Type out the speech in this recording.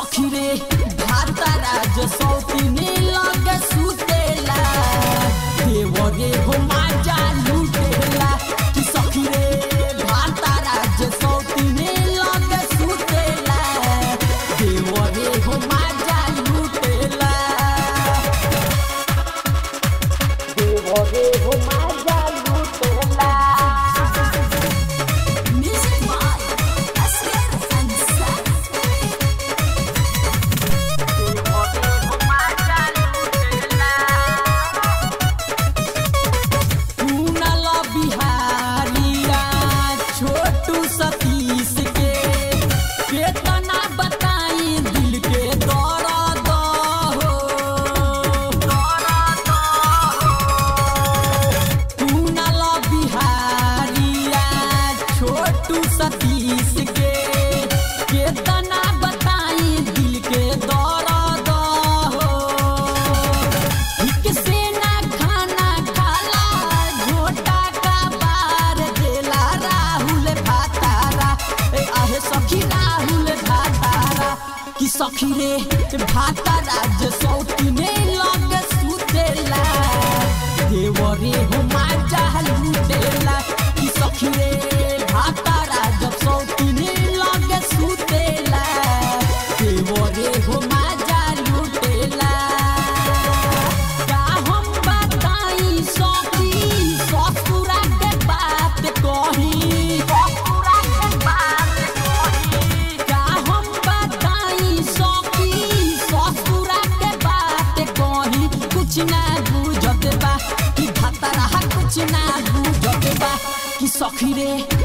सखी रे भातारा जो सौतीने लगे सुतेला देवरे हो माजा लूटेला कि सखी रे भातारा जो सौतीने लगे सुतेला देवरे हो माजा लूटेला देवरे हो माजा लूटेला Music by Asghar Ansari. कुनल बिहारिया छोटू सतीश के केतना बताई दिल के दर्द हो कुनल बिहारिया छोटू सतीश के केतना बताई दिल के दर्द हो ठीक से ना खाना खाला झोटा का बार देला राहुल भातारा ए आहे सखी राहुल भातारा कि सखी रे भातारा जे सौती ने लग सुतेला देवरे हो माजा लूटेला कि सखी रे भातारा जब सौती ने लग सुतेला देवरे हो माजा लूटेला का हम बताई सखी ससुरा के बात कही ससुरा के बात कही का हम बताई सखी ससुरा के बात कही कुछ ना बुझत बा कि भतरा कुछ ना बुझत बा कि सखी रे